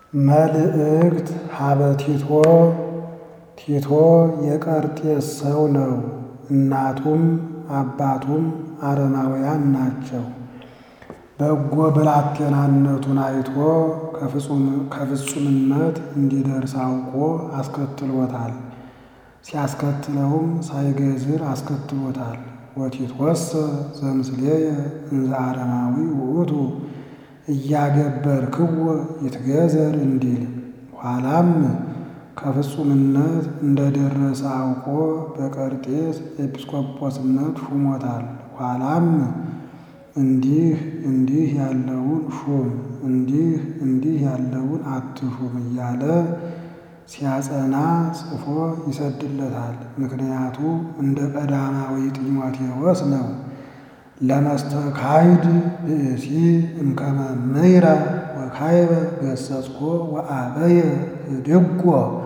መልእክት ሀበ ቲቶ ቲቶ የቀርጤስ ሰው ነው። እናቱም አባቱም አረማውያን ናቸው። በጎ ብላቴናነቱን አይቶ ከፍጹምነት እንዲደርስ አውቆ አስከትሎታል። ሲያስከትለውም ሳይገዝር አስከትሎታል። ወቲትወሰ ዘምስሌየ እንዘ አረማዊ ውእቱ እያገበርክዎ ይትገዘር እንዲል ኋላም ከፍጹምነት እንደደረሰ አውቆ በቀርጤስ ኤጲስቆጶስነት ሹሞታል። ኋላም እንዲህ እንዲህ ያለውን ሹም እንዲህ እንዲህ ያለውን አትሹም እያለ ሲያጸና ጽፎ ይሰድለታል። ምክንያቱ እንደ ቀዳማዊ ጢሞቴዎስ ነው። ለመስተካይድ ብእሲ እምከመ ምይረ ወካይበ ገሰጽኮ ወአበየ ህድጎ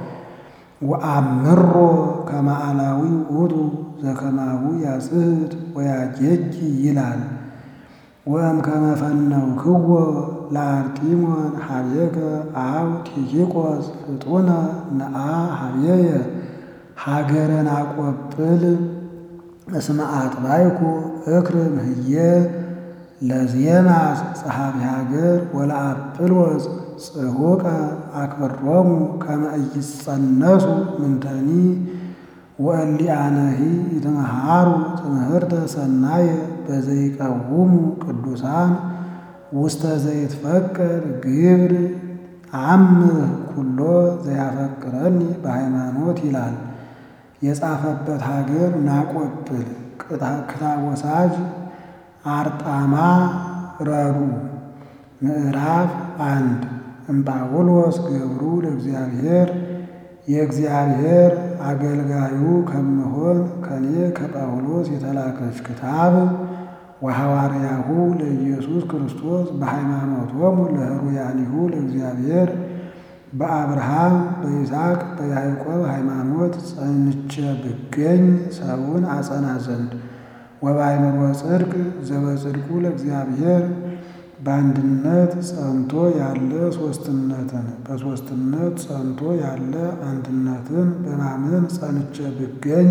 ወአምሮ ከመ አላዊ ውእቱ ዘከማሁ ያጽሕት ወያጌጅ ይላል። ወእምከመ ፈነውክዎ ለአርጢሞን ሀቤከ አብ ቲኪቆስ ፍጡነ ነአ ሀቤየ ሀገረን አቆጵል እስመ አጥባይኩ እክር ምህየ ለዜማስ ጸሐፊ ሀገር ወለአጵሎስ ጽሑቀ አክብሮሙ ከመ ኢይጸነሱ ምንተኒ ወእሊአነሂ ይትመሃሩ ትምህርተ ሰናየ በዘይቀውሙ ቅዱሳን ውስተ ዘይትፈቀር ግብር አምህ ኩሎ ዘያፈቅረኒ በሃይማኖት ይላል። የጻፈበት ሀገር ናቆጵል ክታወሳጅ አርጣማ ረዱ ምዕራፍ አንድ እምጳውሎስ ገብሩ ለእግዚአብሔር የእግዚአብሔር አገልጋዩ ከምሆን ከኔ ከጳውሎስ የተላከች ክታብ ወሐዋርያሁ ለኢየሱስ ክርስቶስ በሃይማኖቶሙ ለህሩያኒሁ ለእግዚአብሔር በአብርሃም በይስሐቅ በያዕቆብ ሃይማኖት ጸንቼ ብገኝ ሰውን አጸና ዘንድ ወበአእምሮ ጽድቅ ዘበጽድቁ ለእግዚአብሔር በአንድነት ጸንቶ ያለ ሦስትነትን በሦስትነት ጸንቶ ያለ አንድነትን በማመን ጸንቼ ብገኝ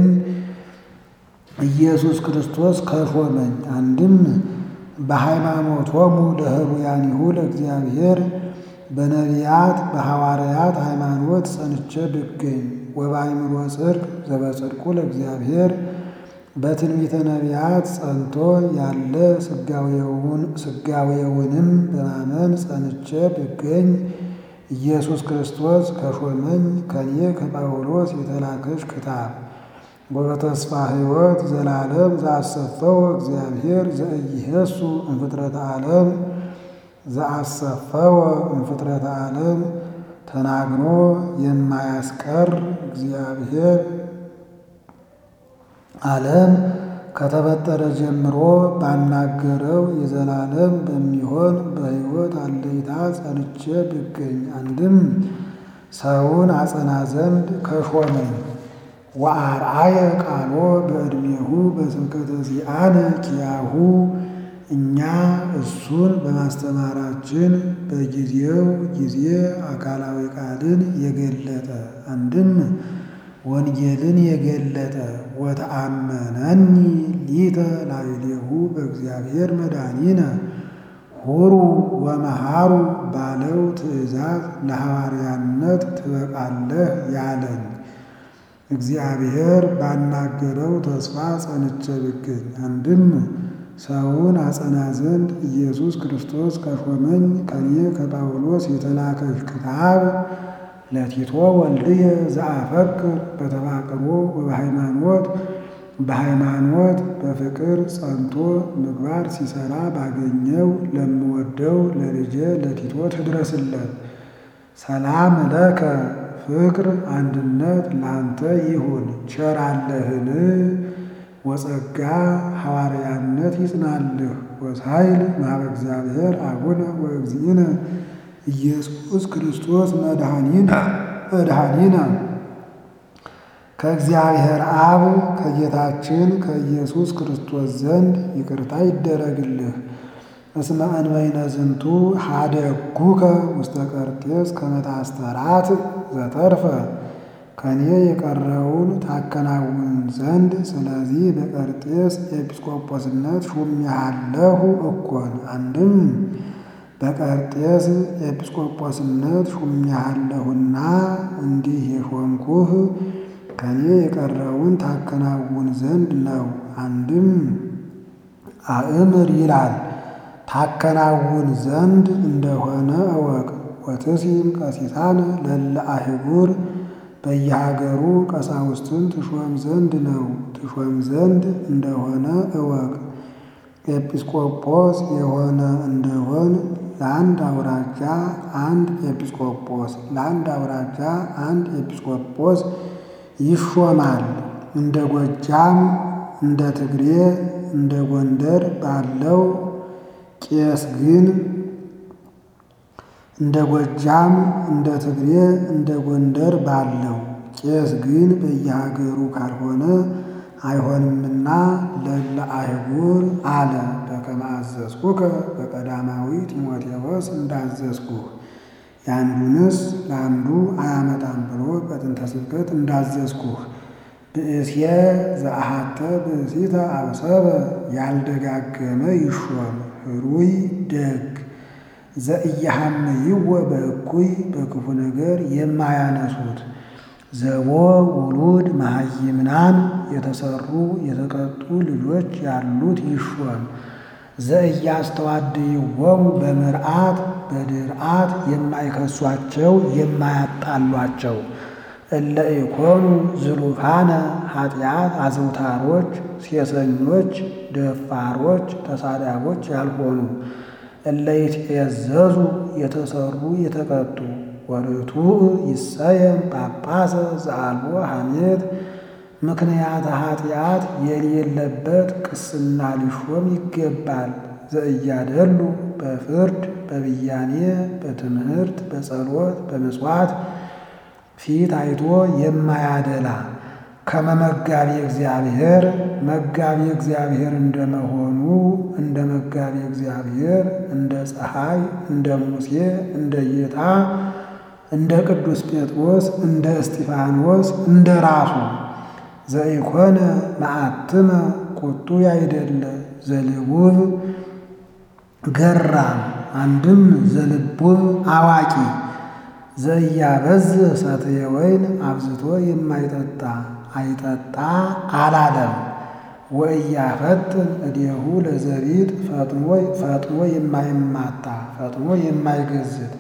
ኢየሱስ ክርስቶስ ከሾመኝ። አንድም በሃይማኖቶሙ ለህሩያኒሁ ለእግዚአብሔር በነቢያት በሐዋርያት ሃይማኖት ጸንቼ ብገኝ ወበአእምሮ ጽድቅ ዘበጽድቁ ለእግዚአብሔር በትንቢተ ነቢያት ጸንቶ ያለ ስጋዌውንም በማመን ጸንቼ ብገኝ ኢየሱስ ክርስቶስ ከሾመኝ ከኔ ከጳውሎስ የተላከች ክታብ ወበተስፋ ሕይወት ዘላለም ዘአሰፈው እግዚአብሔር ዘኢይሄሱ እምፍጥረተ ዓለም ዘአሰፈወ እምፍጥረተ ዓለም ተናግሮ የማያስቀር እግዚአብሔር ዓለም ከተፈጠረ ጀምሮ ባናገረው የዘላለም በሚሆን በሕይወት አለይታ ጸንቼ ብገኝ አንድም ሰውን አጸና ዘንድ ከሾመኝ ወአርአየ ቃሎ በዕድሜሁ በስብከተ ዚአነ ኪያሁ እኛ እሱን በማስተማራችን በጊዜው ጊዜ አካላዊ ቃልን የገለጠ አንድም ወንጌልን የገለጠ ወተአመነኒ ሊተ ላዕሌሁ በእግዚአብሔር መድኃኒነ ሁሩ ወመሃሩ ባለው ትእዛዝ ለሐዋርያነት ትበቃለህ ያለኝ እግዚአብሔር ባናገረው ተስፋ ጸንቼ ብገኝ አንድም ሰውን አጸና ዘንድ ኢየሱስ ክርስቶስ ከሾመኝ ከኔ ከጳውሎስ የተላከች ክታብ ለቲቶ ወልድየ ዘአፈቅር በተፋቅሮ ወበሃይማኖት በሃይማኖት በፍቅር ጸንቶ ምግባር ሲሰራ ባገኘው ለምወደው ለልጄ ለቲቶ ትድረስለት። ሰላም ለከ ፍቅር አንድነት ላንተ ይሁን። ቸራለህን ወጸጋ ሐዋርያነት ይጽናልህ። ወሳይል ማበ እግዚአብሔር አቡነ ወእግዚእነ ኢየሱስ ክርስቶስ መድኃኒነ መድኃኒነ ከእግዚአብሔር አብ ከጌታችን ከኢየሱስ ክርስቶስ ዘንድ ይቅርታ ይደረግልህ። እስመ እንበይነ ዝንቱ ሀደጉከ ውስተ ቀርጤስ ከመ ታስተራት ዘተርፈ ከኔ የቀረውን ታከናውን ዘንድ ስለዚህ በቀርጤስ ኤጲስቆጶስነት ሹሜሃለሁ እኮን። አንድም በቀርጤስ ኤጲስቆጶስነት ሹሜሃለሁና እንዲህ የሾምኩህ ከኔ የቀረውን ታከናውን ዘንድ ነው። አንድም አእምር ይላል ታከናውን ዘንድ እንደሆነ እወቅ። ወትሲም ቀሲሳነ ለለ አህጉር በየሀገሩ ቀሳውስትን ትሾም ዘንድ ነው። ትሾም ዘንድ እንደሆነ እወቅ። ኤጲስቆጶስ የሆነ እንደሆን ለአንድ አውራጃ አንድ ኤጲስቆጶስ፣ ለአንድ አውራጃ አንድ ኤጲስቆጶስ ይሾማል። እንደ ጎጃም፣ እንደ ትግሬ፣ እንደ ጎንደር ባለው ቄስ ግን እንደ ጎጃም፣ እንደ ትግሬ፣ እንደ ጎንደር ባለው ቄስ ግን በየሀገሩ ካልሆነ አይሆንምና ለለ አህጉር አለ። በከመ አዘዝኩከ በቀዳማዊ ጢሞቴዎስ እንዳዘዝኩህ የአንዱንስ ለአንዱ አያመጣም ብሎ በጥንተ ስብከት እንዳዘዝኩህ ብእስየ ዘአሃተ ብእሲተ አብሰበ ያልደጋገመ ይሾም ህሩይ ደግ ዘኢያሐምይወ በእኩይ በክፉ ነገር የማያነሱት ዘቦ ውሉድ መሃይምናን የተሰሩ የተቀጡ ልጆች ያሉት ይሾም። ዘኢያስተዋድይዎሙ በምርአት በድርአት የማይከሷቸው የማያጣሏቸው እለ ኢኮኑ ዝሉፋነ ኃጢአት አዘውታሮች ሴሰኞች ደፋሮች ተሳዳቦች ያልሆኑ እለ ይትዔዘዙ የተሰሩ የተቀጡ ወርቱዕ ይሰየም ጳጳሰ ዘአልቦ ሐሜት ምክንያተ ኃጢአት የሌለበት ቅስና ሊሾም ይገባል። ዘእያደሉ በፍርድ በብያኔ በትምህርት በጸሎት በምጽዋት ፊት አይቶ የማያደላ ከመመጋቢ እግዚአብሔር መጋቢ እግዚአብሔር እንደመሆኑ እንደ መጋቢ እግዚአብሔር እንደ ፀሐይ እንደ ሙሴ እንደ ጌታ እንደ ቅዱስ ጴጥሮስ እንደ እስጢፋኖስ እንደ ራሱ ዘኢኮነ መዓትመ ቁጡ ያይደለ ዘልቡብ ገራም አንድም ዘልቡብ አዋቂ ዘያበዝ ሰትየ ወይን አብዝቶ የማይጠጣ አይጠጣ አላለም። ወእያፈጥን እዴሁ ለዘሪት ፈጥኖ የማይማታ ፈጥኖ የማይገዝት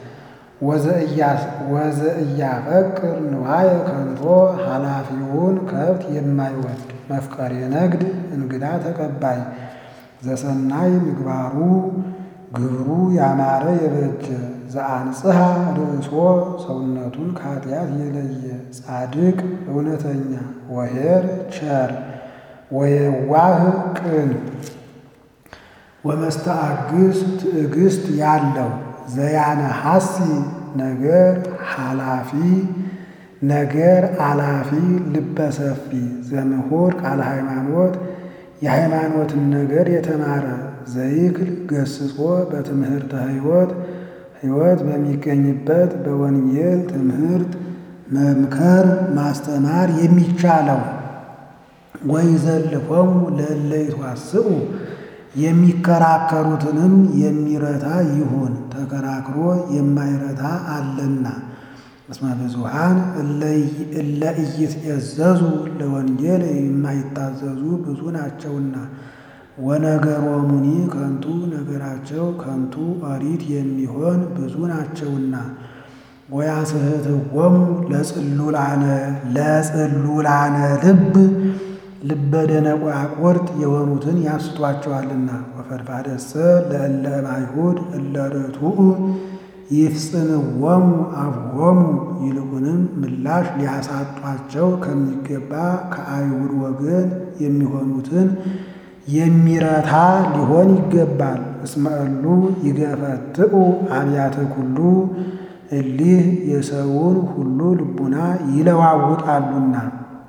ወዘእያፈቅር ንዋየ ከንቶ ኃላፊውን ከብት የማይወድ መፍቀሬ ነግድ እንግዳ ተቀባይ ዘሰናይ ምግባሩ ግብሩ ያማረ የበጀ ዘአንጽሐ ርእሶ ሰውነቱን ከኃጢአት የለየ ጻድቅ እውነተኛ ወኄር ቸር ወየዋህ ቅን ወመስተአግስ ትዕግስት ያለው ዘያነ ሐሲ ነገር ኃላፊ ነገር አላፊ ልበሰፊ ዘምሁር ቃለ ሃይማኖት የሃይማኖትን ነገር የተማረ ዘይክል ገስጾ በትምህርተ ሕይወት ሕይወት በሚገኝበት በወንጌል ትምህርት መምከር ማስተማር የሚቻለው ወይዘልፎሙ ለእለ ይትዋስኡ የሚከራከሩትንም የሚረታ ይሁን። ተከራክሮ የማይረታ አለና። እስመ ብዙኃን እለ ኢይትዔዘዙ ለወንጌል የማይታዘዙ ብዙ ናቸውና። ወነገሮሙኒ ከንቱ ነገራቸው ከንቱ ኦሪት የሚሆን ብዙ ናቸውና። ወያስሕትዎሙ ለጽሉላነ ለጽሉላነ ልብ ልበ ደነቆራቁርት የሆኑትን ያስቷቸዋልና። ወፈድፋደሰ ለእለ እምአይሁድ እለ ርቱዕ ይፍጽምዎሙ አፍሆሙ ይልቁንም ምላሽ ሊያሳጧቸው ከሚገባ ከአይሁድ ወገን የሚሆኑትን የሚረታ ሊሆን ይገባል። እስመ እሉ ይገፈትኡ አብያተ ኩሉ እሊህ የሰውን ሁሉ ልቡና ይለዋውጣሉና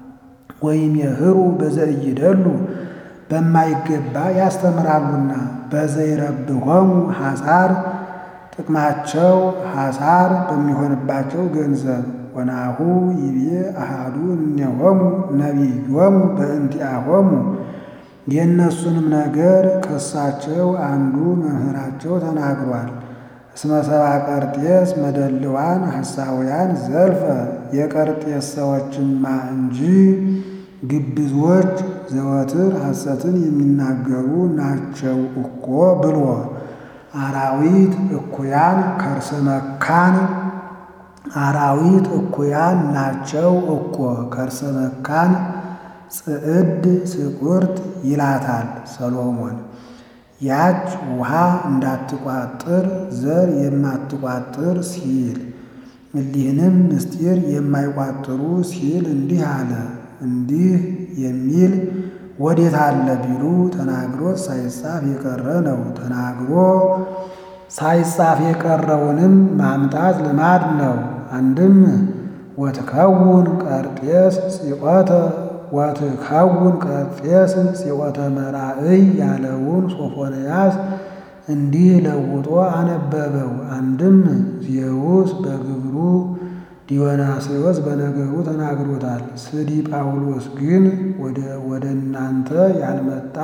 ወይም የህሩ በዘእይደሉ በማይገባ ያስተምራሉና በዘይረብሆሙ ሐሳር ጥቅማቸው ሐሳር በሚሆንባቸው ገንዘብ ወናሁ ይቤ አሃዱ እምኔሆሙ ነቢዮሙ በእንቲአሆሙ የእነሱንም ነገር ከሳቸው አንዱ መምህራቸው ተናግሯል። እስመ ሰብአ ቀርጤስ መደልዋን ሐሳውያን ዘልፈ የቀርጤስ ሰዎችማ እንጂ ግብዞች ዘወትር ሐሰትን የሚናገሩ ናቸው እኮ ብሎ አራዊት እኩያን ከርሰ መካን አራዊት እኩያን ናቸው እኮ ከርሰ መካን ጽዕድ ስቁርት ይላታል ሰሎሞን። ያች ውሃ እንዳትቋጥር ዘር የማትቋጥር ሲል እሊህንም ምስጢር የማይቋጥሩ ሲል እንዲህ አለ። እንዲህ የሚል ወዴት አለ ቢሉ ተናግሮት ሳይጻፍ የቀረ ነው። ተናግሮ ሳይጻፍ የቀረውንም ማምጣት ልማድ ነው። አንድም ወትከውን ቀርጤስ ጽቆተ ወትከውን ቀርጤስ ጽቆተ መራእይ ያለውን ሶፎንያስ እንዲህ ለውጦ አነበበው። አንድም ዜውስ በግብሩ ዲዮናስዮስ በነገሩ ተናግሮታል። ስዲ ጳውሎስ ግን ወደ እናንተ ያልመጣ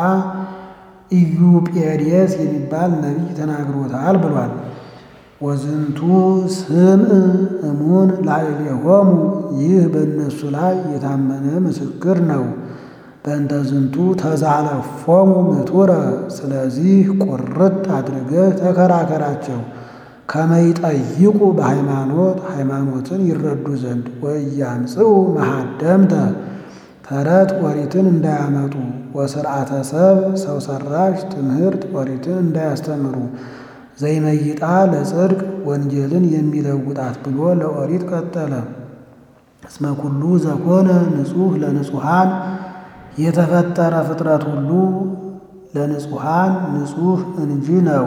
ኢዩጴዴስ የሚባል ነቢይ ተናግሮታል ብሏል። ወዝንቱ ስምዕ እሙን ላዕሌሆሙ ይህ በእነሱ ላይ የታመነ ምስክር ነው። በእንተ ዝንቱ ተዛለፎሙ ምቱረ ስለዚህ ቁርጥ አድርገህ ተከራከራቸው ከመይጠይቁ በሃይማኖት ሃይማኖትን ይረዱ ዘንድ ወያምጽኡ መሃደምተ ተረት ኦሪትን እንዳያመጡ ወስርዓተ ሰብ ሰው ሰራሽ ትምህርት ኦሪትን እንዳያስተምሩ ዘይመይጣ ለጽድቅ ወንጌልን የሚለውጣት ብሎ ለኦሪት ቀጠለ። እስመ ኩሉ ዘኮነ ንጹሕ ለንጹሐን የተፈጠረ ፍጥረት ሁሉ ለንጹሐን ንጹሕ እንጂ ነው።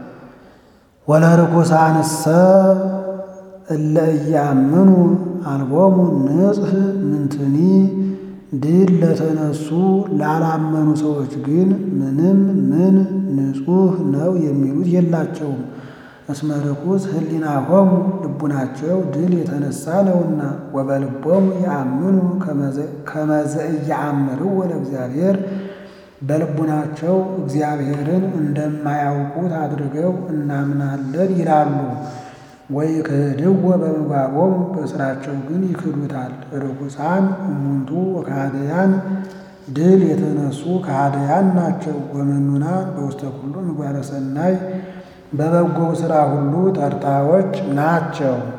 ወለርኩሳንሰ እለ እያምኑ አልቦሙ ንጽሕ ምንትኒ ድል ለተነሱ ላላመኑ ሰዎች ግን ምንም ምን ንጹሕ ነው የሚሉት የላቸውም። እስመ ርኩስ ህሊናሆሙ ልቡናቸው ድል የተነሳ ነውና። ወበልቦሙ ያምኑ ከመዘ እያአምርዎ ለእግዚአብሔር በልቡናቸው እግዚአብሔርን እንደማያውቁት አድርገው እናምናለን ይላሉ። ወይ ክህድዎ በምግባሮሙ በስራቸው ግን ይክዱታል። ርኩሳን እሙንቱ ወካህደያን ድል የተነሱ ካህደያን ናቸው። ወመኑናን በውስተ ኩሉ ምግባረ ሰናይ በበጎው ሥራ ሁሉ ተርታዎች ናቸው።